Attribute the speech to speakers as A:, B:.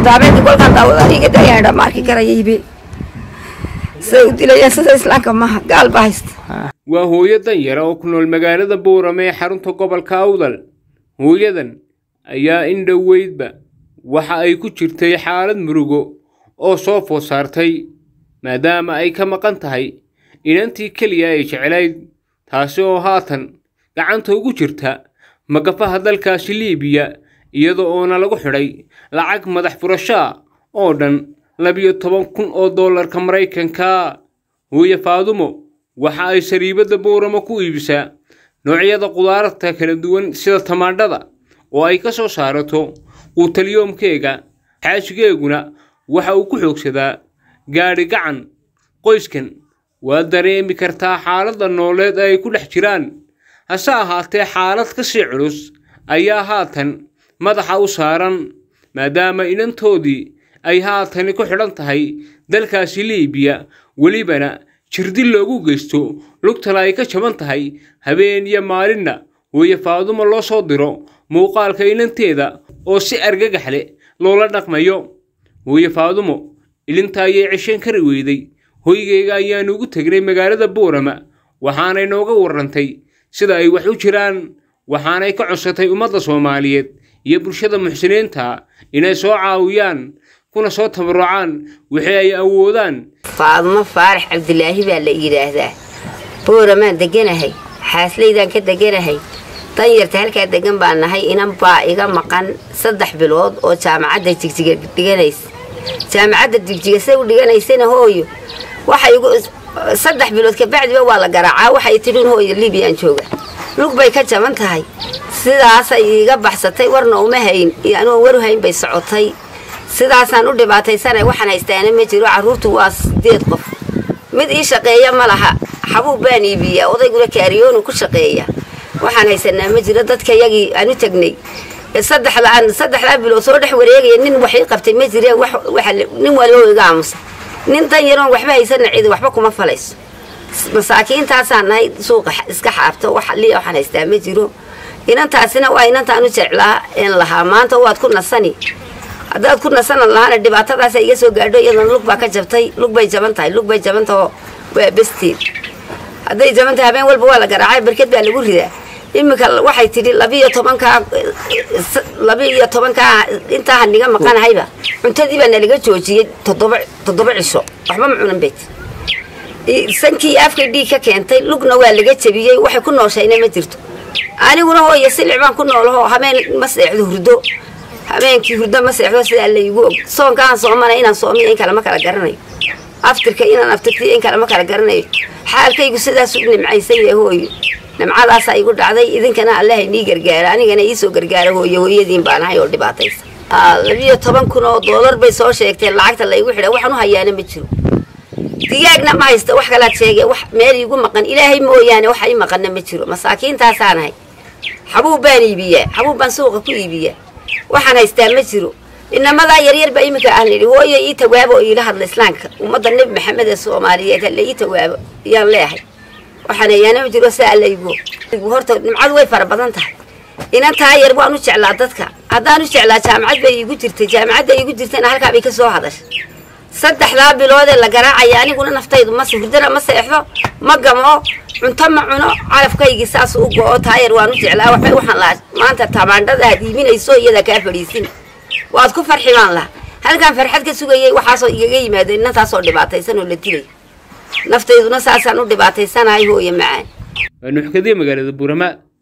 A: noqotaa habeenkii kolkaan daawada iga dayaadha ma arki karaya ibe siday u dilayaan sida islaamka maaha gaal baa haysta
B: waa hooyo danyara oo ku nool magaalada boorame ee xarunta gobolka awdal hooyadan ayaa in dhoweydba waxa ay ku jirtay xaalad murugo oo soo food saartay maadaama ay ka maqan tahay inantii keliya ay jeclayd taasi oo haatan gacanta ugu jirta magafaha dalkaasi liibiya iyada oona lagu xidhay lacag madax furashaa oo dhan labiyo toban kun oo dollarka maraykanka hooye faadumo waxa ay sariibadda booramo ku iibisaa noocyada qudaarta kala duwan sida tamaandhada oo ay ka soo saarato quutalyoomkeega xaashigeeguna waxa uu ku xoogsadaa gaadhi gacan qoyskan waa dareemi kartaa xaaladda nooleed ay ku dhex jiraan hase ahaatee xaalad ka sii culus ayaa haatan madaxa u saaran maadaama inantoodii ay haatani ku xidhan tahay dalkaasi liibiya welibana jirdil loogu geysto lugtana ay ka jaban tahay habeen iyo maalinna hooye faadumo loo soo diro muuqaalka inanteeda oo si argagax leh loola dhaqmayo hooye faadumo ilinta ayay ceshan kari weyday hoygayga ayaanu ugu tegnay magaalada boorama waxaanay nooga warrantay sida ay wax u jiraan waxaanay ka codsatay ummadda soomaaliyeed iyo bulshada muxsiniinta inay soo caawiyaan kuna soo tabarucaan wixii ay awoodaan
C: faadumo faarax cabdilaahi baa la yidhaahdaa booramaan deganahay xaaslaydaan ka deganahay danyarta halkaa degan baa nahay inan baa iga maqan saddex bilood oo jaamacadda jigjiga dhiganaysa jaamacadda jigjiga say u dhiganaysana hooyo waxay igu saddex bilood kabacdiba waa la garaacaa waxay tidhin hooyo liibiyaan jooga lug bay ka jaban tahay sidaasay iiga baxsatay warna uma hayn iyo anugoon waru hayn bay socotay sidaasaan u dhibaataysanay waxaan haystaana ma jiro carruurtu waa sideed qof mid ii shaqeeya ma laha xabuub baan iibiyaa odayguna kaariyoonu ku shaqeeya waxaan haysanaa ma jiro dadka yagii aan u tegnay saddexdaan saddexdaa bilood soo dhex wareegaya nin wax ii qabtay ma jireen wax nin waliba iga aamusa nin dan yaroon waxba haysana cidi waxba kuma falayso masaakiintaasaan nahay suuqa iska xaabto wax liya waxaan haystaa ma jiro inantaasina waa inantaan u jeclaa een lahaa maanta waad ku nasani haddaad ku nasana lahaana dhibaatadaasa iga soo gaadho iyadana lug baa ka jabtay lug bay jaban tahay lug bay jabantahoo waa besteed hadday jaban tahay habeen walba waa la garaacay barked baa lagu ridaa iminka waxay tidhi labiiyo tobankaa labi-iyo tobankaa intaaha niga maqanahayba cuntadii baa nalaga joojiyey toddoba toddoba cisho waxba ma cunan bayt sankii afka dhiig ka keentay lugna waa laga jabiyey waxay ku nooshayna ma jirto aniguna hooyo silic baan ku noolahoo habeen ma seexdo hurdo habeenkii hurdo ma seexdo sidaa laygu og soonkaan soomana inaan soomiyo in kale ma kala garanayo aftirka inaan aftirtiyo in kale ma kala garanayo xaalkaygu sidaas u nimcaysan yahay hooyo nimcadaasaa igu dhacday idinkana allaha nii gargaara anigana iisoo gargaara hooyo hooyadiin baan ahay oo dhibaataysa labiyo toban kun oo doolar bay soo sheegteen lacagta laygu xidha waxaan u hayaana ma jiro digaagna ma haysta wax kalaad sheegee wax meel iigu maqan ilaahay mooyaane wax ii maqanna ma jiro masaakiintaasaan ahay xabuub baan iibiyaa xabuub baan suuqa ku iibiyaa waxaan haystaa ma jiro inamadaa yaryar baa iminka aan idhi hooyo ii tawaabo oo iila hadla islaamka ummadda nebi maxamed ee soomaaliyeed halle ii tawaabo yaan leehay waxaan hayaana ma jiro saa allaygo horta nimcadu way fara badan tahay inantaa yar waan u jeclaa dadka haddaan u jeclaa jaamacad bay iigu jirtay jaamacadda iigu jirtayna halkaa bay ka soo hadashay saddexdaa biloodee la garaacaya aniguna naftaydu ma hurdana ma seexdo ma gamo cunto ma cuno calafkaygii saas u go-o taayar waan u jeclaa waxbay waxaan lahaa maanta tamaandhada had iiminayso iyadaa kaa fadhiisin waad ku farxi baan lahaa halkaan farxad ka sugayay waxaasoo igaga yimaado inantaasoo dhibaataysan oo la dilay naftayduna saasaan u dhibaataysanahay hooye macaan
B: waa nuuxkadiya magaalada buurama